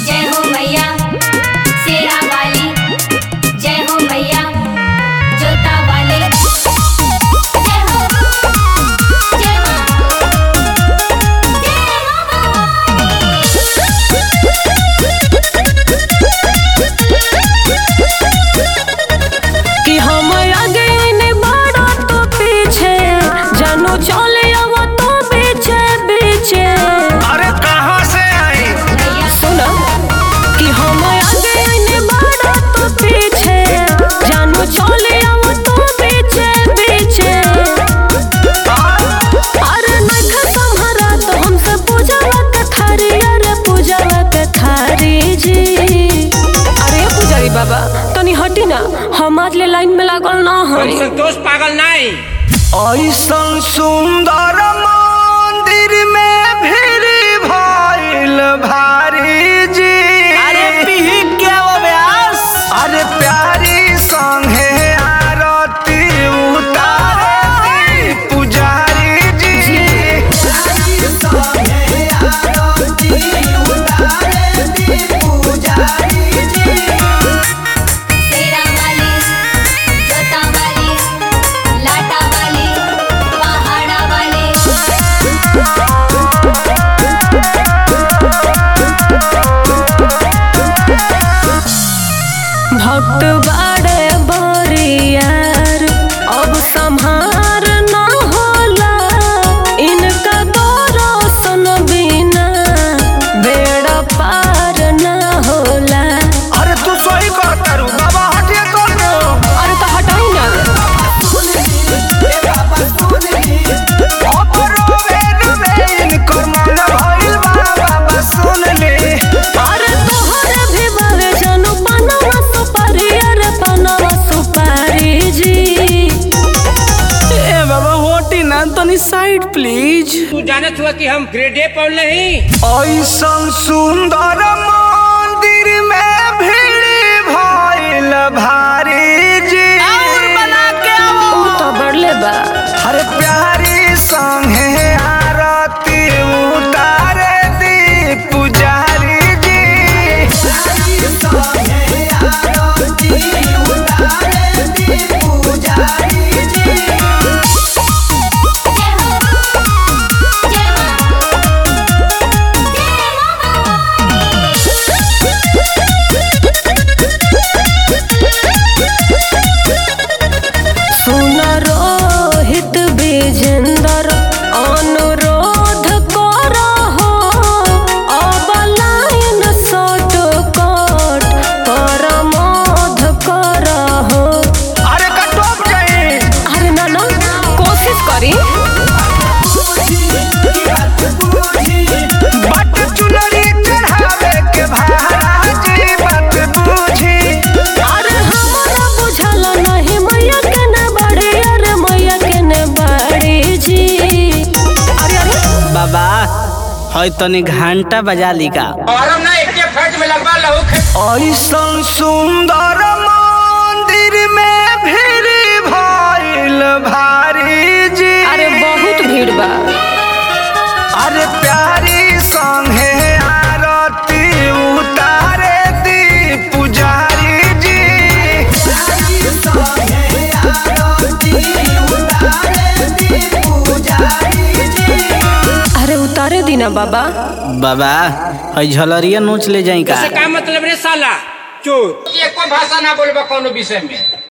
जय हो मैया शेरा वाली जय हो मैया जोता वाली जय हो जय हो कि हम आगे ने बड़ा तो पीछे जानो चले अब तो बीचे बीचे अरे कहाँ से आई सुनो कि हम आगे ने बड़ा तो पीछे जानो चले अब तो बीचे बीचे अरे नख संहरा तो हमसे पूजावा के थारी अरे पूजावा के थारी जी अरे पुजारी बाबा तनी हटी ना हम आज ले लाइन में लागल ना हई संतोष पागल नहीं ऐसन सुंदर मंदिर में भीड़ भइल भारी जी अरे पीही क्या वो व्यास अरे प्यारी संगे आरती उतारे पुजारी जी शेरा वाली जोता वाली लाटा वाली पहाड़ा वाली भक्त बाड़े बरियार अब संहार न होला इनका दर्शन बिना बेड़ा पार न होला अरे तू सही कर करू बाबा हटिए कर दो अरे तो हटाई ना अपरो वेद में इनकर मन भइल बा बाबा सुन ले अरे तोहरे भी बावे जानू पनवा सुपारी अरे पनवा सुपारी जी ए बाबा होटी ना तनी साइड प्लीज तू जानत हुआ कि हम ग्रेडे पर नहीं ऐसन सुंदर मंदिर में भीड़ भइल भारी जी और बना के आओ ऊ तो बढ़ले बा हर प्यारी संगे आरती उतारे दी पुजारी जी जय हो जय हो सुन रोहित विजेंदर अनुरोध करहो अब लाइन शॉर्ट कट परमोध करहो अरे कटोप जाई अरे ना ना कोशिश करी बट चुनरी चढ़ावे के भाजी बात बूझी अरे हमारा बुझल नहीं मैया के ने बड़ी अरे मैया के ने बड़ी जी अरे अरे बाबा है तनी घंटा बजा ली का और हम ना एक फट में लगवा लहू खे- ऐसन सुंदर मंदिर में भीड़ भइल भारी जी अरे बहुत भीड़ बा अरे प्यारी संगे आरती उतारे दी पुजारी जी अरे उतारे दीना बाबा बाबा है झलरिया नोच ले जाई का इससे का मतलब रे साला चोर एको भाषा ना बोलबा कोनो विषय में